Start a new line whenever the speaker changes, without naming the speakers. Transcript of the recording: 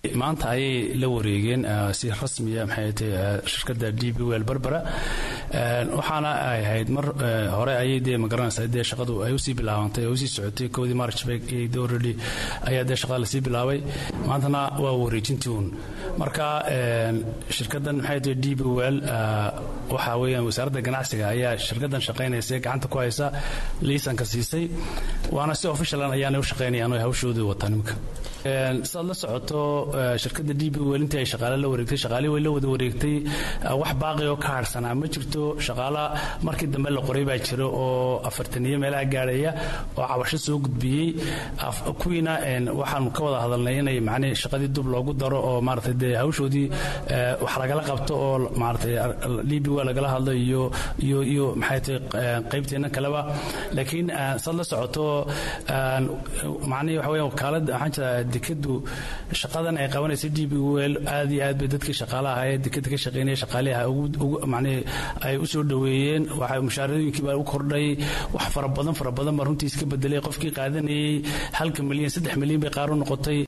maanta ayay la wareegeen si rasmiya maxay tahay shirkadda d b wel berbera waxaana ay ahayd mar hore ayay dee magaranaysaa dee shaqadu ay usii bilaabantay oo usii socotay kowdii march bay already ayaa dee shaqada lasii bilaabay maantana waa wareejintii uun marka shirkaddan maxay tahay d b wel waxa weeyaan wasaaradda ganacsiga ayaa shirkaddan shaqaynaysa gacanta ku haysa liisanka siisay waana si officialan ayaanay u shaqaynayaan oo hawshoodii wataan imika saad la socoto shirkadda d b wel intii ay shaqaale la wareegtay shaqaalihii way la wada wareegtay wax baaqi oo ka harsanaa ma jirto shaqaala markii dambe la qoray baa jira oo afartaniyo meelaha gaadhaya oo cabasho soo gudbiyey kuwiina waxaanu ka wada hadalnay inay macnii shaqadii dub loogu daro oo maaragtay dee hawshoodii wax lagala qabto oo maaragtay d b wel lagala hadlo iyo iyo iyo maxay tahay qaybteenna kaleba laakiin saad la socoto macnii waxa weya wakaalada waxaan jiraa dekadu shaqadan ay qabanaysa d b wel aad iyo aad bay dadkii shaqaalaha ee dekada ka shaqeynaya shaqaaliha manii ay u soo dhoweeyeen waxa mushaarooyinkii baa u kordhay wax fara badan fara badan baa runtii iska bedelay qofkii qaadanayay halka milyan saddex milyan bay qaar u noqotay